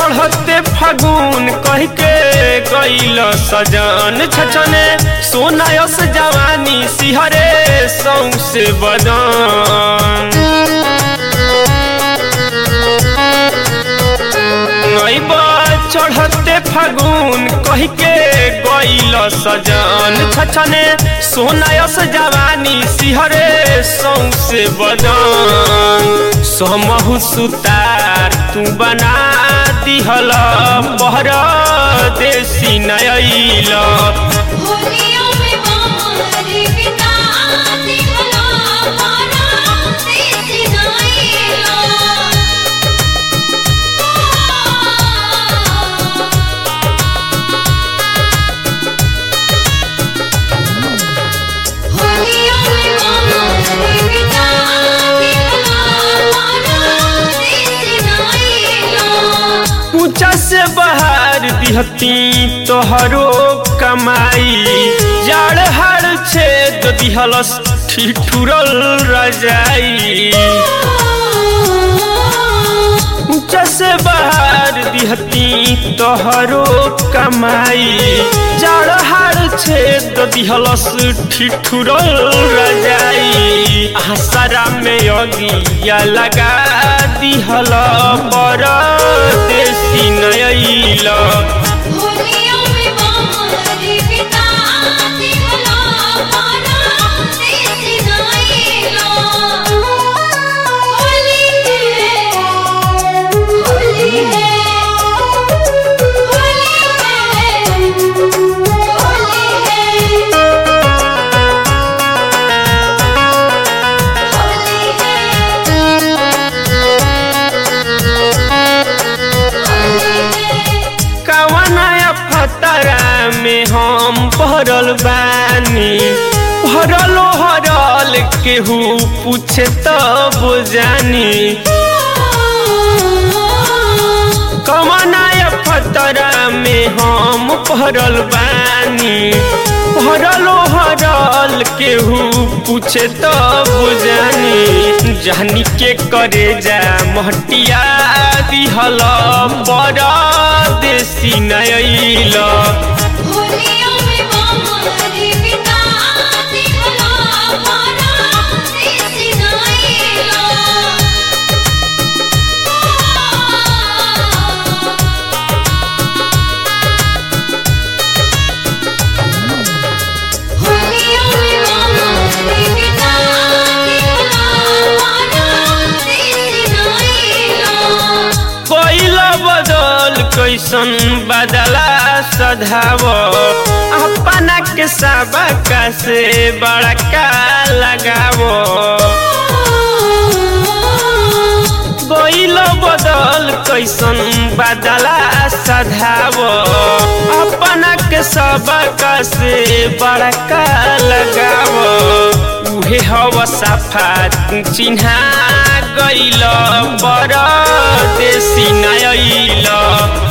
चढ़ते फागुन कह के गईल सजन छछने सोनायस जवानी सिहरे सौसे बदन नैबा चढ़ते फागुन कह के गईल सजन छछने सोनायस जवानी सिहरे सौसे बदन समहु सुतार तू बना दिहल पहर देसी नयल होलियों में मारी बिता दिहला मारा देसी नाइला होलियों में मारी बिता दिहला मारा देसी नाइला ऊंचा से बाहर दिहती तोहरो कमाई जाड़ हाड़ छेद दिहलस ठिठुरल रजाई ऊंचा से बाहर दिहती तोहरो कमाई जाड़ हाड़ छेद दिहलस ठिठुरल रजाई आसरा में अगिया लगा दिहल पर देसी नयल होलियों में मारी बिता दिहला मारा देसी नाइला होली है होली है होली है होली है कवनाया फतरा में हम भरल बानी भरलो हरल केहू पूछे तब जानी कवनाया फतरा में हम भरल बानी भरलो हरल केहू पूछे तब जानी जानी के करे जा महटिया दिहल पर देसी नयल होलियों में मारी बिता दिहला मारा देसी नाइला होलियों में मारी बिता दिहला मारा देसी नाइला कोइल बदल कैसन बदला सधाव अपना के सबका से बड़का लगावो कोइल बदल कैसन बदला सधाव अपना के सबका से बड़का लगावो उहे हव सफा चिन्हा गइल पर देसी नयल